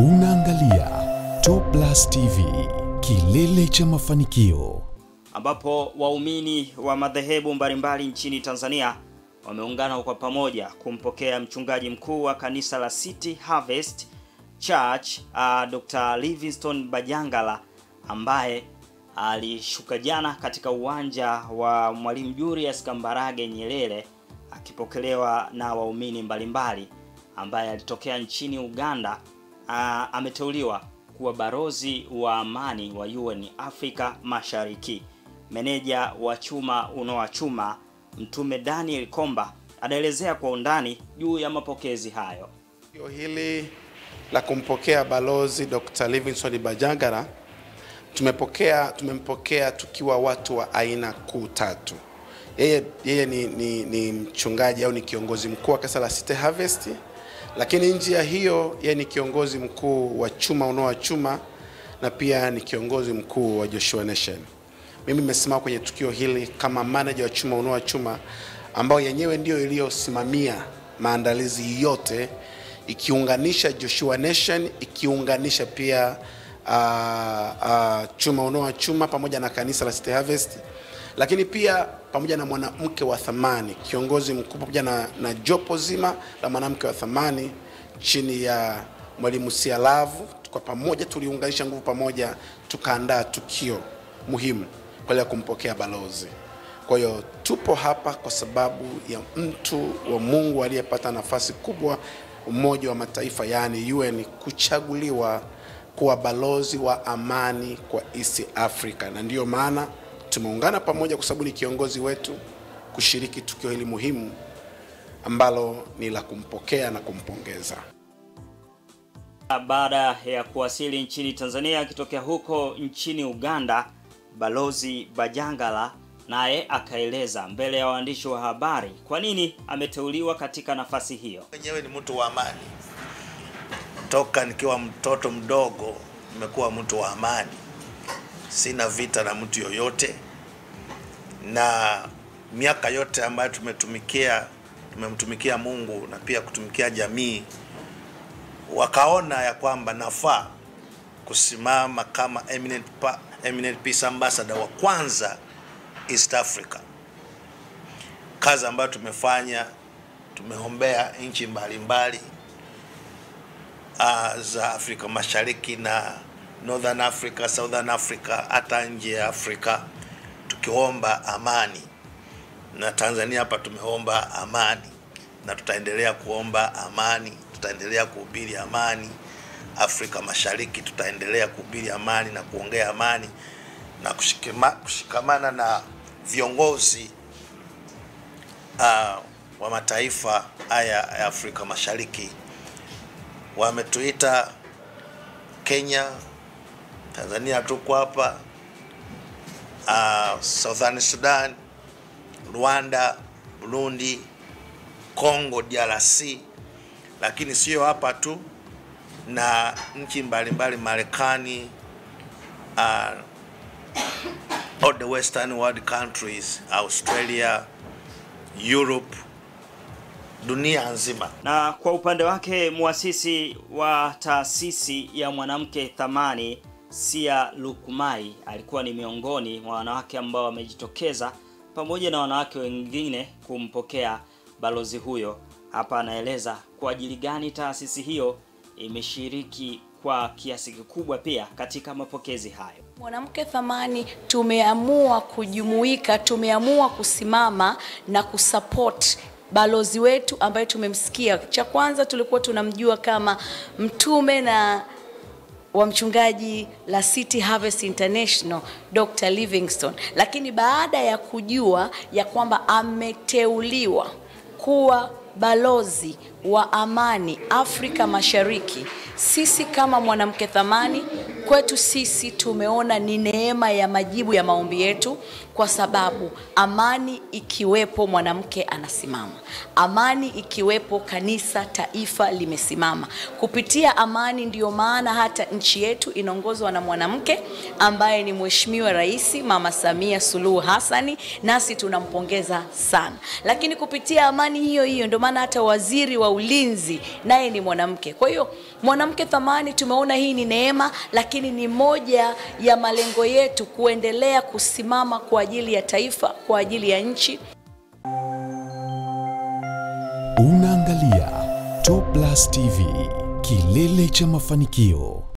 Unaangalia Top Plus TV, kilele cha mafanikio. ambapo waumini wa madhehebu mbalimbali nchini Tanzania wameungana kwa pamoja kumpokea mchungaji mkuu wa kanisa la City Harvest Church uh, Dr. Livingstone Bajangala ambaye alishuka jana katika uwanja wa Mwalimu Julius Kambarage Nyerere akipokelewa na waumini mbalimbali ambaye alitokea nchini Uganda. Uh, ameteuliwa kuwa barozi wa amani wa UN Afrika Mashariki. Meneja wa chuma unoa chuma Mtume Daniel Komba anaelezea kwa undani juu ya mapokezi hayo. Tukio hili la kumpokea balozi Dr. Livingstone Bajangala tumepokea tumempokea tukiwa watu wa aina kuu tatu. Yeye, yeye ni, ni, ni mchungaji au ni kiongozi mkuu wa kanisa la City Harvest, lakini nje ya hiyo yeye ni kiongozi mkuu wa chuma unoa chuma na pia ni kiongozi mkuu wa Joshua Nation. Mimi nimesimama kwenye tukio hili kama manager wa chuma unoa chuma ambao yenyewe ndio iliyosimamia maandalizi yote ikiunganisha Joshua Nation ikiunganisha pia uh, uh, chuma unoa chuma pamoja na kanisa la City Harvest, lakini pia pamoja na mwanamke wa thamani, kiongozi mkuu pamoja na, na jopo zima la mwanamke wa thamani chini ya mwalimu Sialavu. Kwa pamoja tuliunganisha nguvu pamoja, tukaandaa tukio muhimu kwa ajili ya kumpokea balozi. Kwa hiyo tupo hapa kwa sababu ya mtu wa Mungu aliyepata nafasi kubwa Umoja wa Mataifa yaani UN kuchaguliwa kuwa balozi wa amani kwa East Africa, na ndiyo maana tumeungana pamoja kwa sababu ni kiongozi wetu kushiriki tukio hili muhimu ambalo ni la kumpokea na kumpongeza. Baada ya kuwasili nchini Tanzania akitokea huko nchini Uganda, balozi Bajangala naye akaeleza mbele ya waandishi wa habari kwa nini ameteuliwa katika nafasi hiyo. Mwenyewe ni mtu wa amani, toka nikiwa mtoto mdogo nimekuwa mtu wa amani, sina vita na mtu yoyote, na miaka yote ambayo tumetumikia tumemtumikia Mungu na pia kutumikia jamii, wakaona ya kwamba nafaa kusimama kama eminent, pa, eminent peace ambassador wa kwanza East Africa. Kazi ambayo tumefanya, tumeombea nchi mbalimbali uh, za Afrika Mashariki na Northern Africa, Southern Africa, hata nje ya Afrika tukiomba amani, na Tanzania hapa tumeomba amani na tutaendelea kuomba amani, tutaendelea kuhubiri amani. Afrika Mashariki tutaendelea kuhubiri amani na kuongea amani na kushikima, kushikamana na viongozi uh, wa mataifa haya ya Afrika Mashariki. Wametuita Kenya, Tanzania tuko hapa, uh, Southern Sudan, Rwanda, Burundi, Congo DRC, lakini sio hapa tu, na nchi mbalimbali Marekani, uh, all the western world countries, Australia, Europe, dunia nzima. Na kwa upande wake muasisi wa taasisi ya mwanamke thamani Sia Lukumai alikuwa ni miongoni mwa wanawake ambao wamejitokeza pamoja na wanawake wengine kumpokea balozi huyo. Hapa anaeleza kwa ajili gani taasisi hiyo imeshiriki kwa kiasi kikubwa pia katika mapokezi hayo. Mwanamke Thamani tumeamua kujumuika, tumeamua kusimama na kusupport balozi wetu ambaye tumemsikia. Cha kwanza tulikuwa tunamjua kama mtume na wa mchungaji la City Harvest International Dr. Livingstone, lakini baada ya kujua ya kwamba ameteuliwa kuwa balozi wa amani Afrika Mashariki, sisi kama mwanamke thamani kwetu sisi tumeona ni neema ya majibu ya maombi yetu, kwa sababu amani ikiwepo, mwanamke anasimama. Amani ikiwepo, kanisa, taifa limesimama. Kupitia amani, ndiyo maana hata nchi yetu inaongozwa na mwanamke ambaye ni Mheshimiwa Rais Mama Samia Suluhu Hassani, nasi tunampongeza sana. Lakini kupitia amani hiyo hiyo, ndio maana hata waziri wa ulinzi naye ni mwanamke. Kwa hiyo mwanamke thamani, tumeona hii ni neema, lakini ni moja ya malengo yetu kuendelea kusimama kwa ajili ya taifa, kwa ajili ya nchi. Unaangalia Top Plus TV, kilele cha mafanikio.